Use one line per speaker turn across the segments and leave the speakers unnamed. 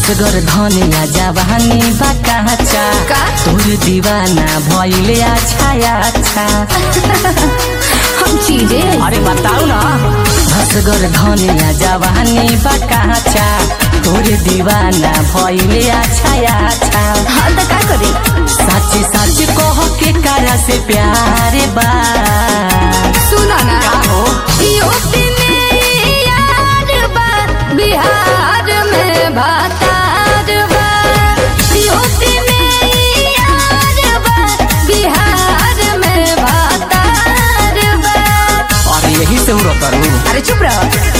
असगर धनिया जवानी बाकाचा
का?
तोर दीवाना भइले अच्छा अच्छा
हम चीजें
अरे बताऊ ना असगर धनिया जवानी बाकाचा तोर दीवाना भइले अच्छा अच्छा
हाँ तो का करी
सच सच कह के करा से प्यार बा
सुना ना
का हो
यूपी में यार बा बिहार में भातार बा यूपी में यार बा बिहार में भातार बा
अरे यही से हो करू
अरे चुप रहो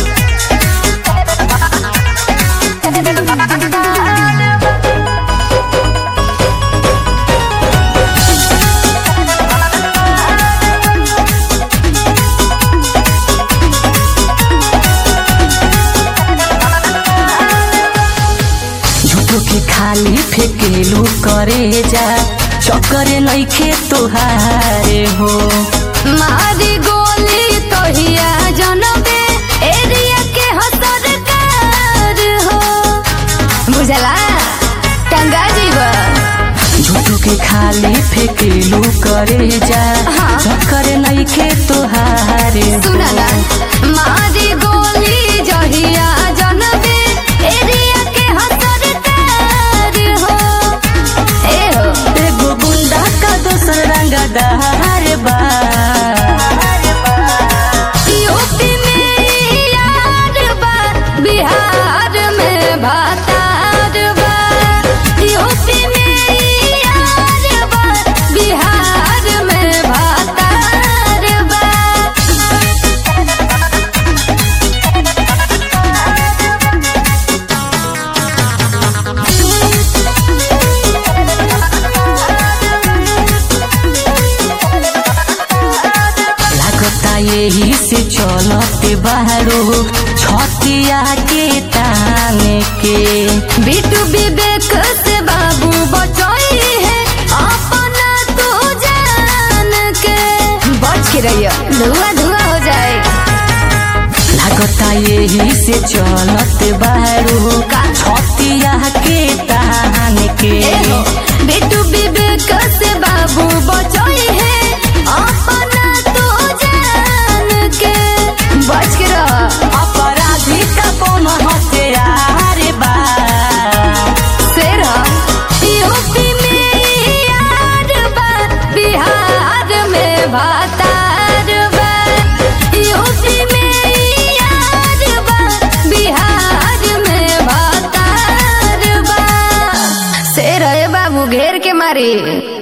झूठो के खाली फेकेलू करे जा चक्कर नइखे तोहारे हो
मारी गोली तोहिया जनबे एरिया के हो सरकार हो बुझला टंगा जीवा
झूठो के खाली फेकेलू करे जा
हाँ।
चक्कर नइखे तोहारे
सुना ना
हो
मारी गोली जहिया जनबे एरिया के हो सरकार हो ए हो
एगो गुंडा का दोसर रंगदार बा
यूपी में यार बा बिहार में भातार बा यूपी में यार बा बिहार में भातार बा
लागता यही से चलते बाहरो छतिया के ताने के
बिटू विवेक से बाबू बचोई है अपना तू जान के बच के रहियो धुआं धुआं हो जाए
लागता यही से चलते बाहरो
का?
छतिया के ताने के
एहो, बिटू विवेक से बाबू बचोई है अपना तू जान के बच के रह
अपराधी का कौन हथियार बा
शेर यूपी में यार बा बिहार में भातार बा यूपी में यार बा बिहार में भातार बा शेर है बाबू घेर के मारी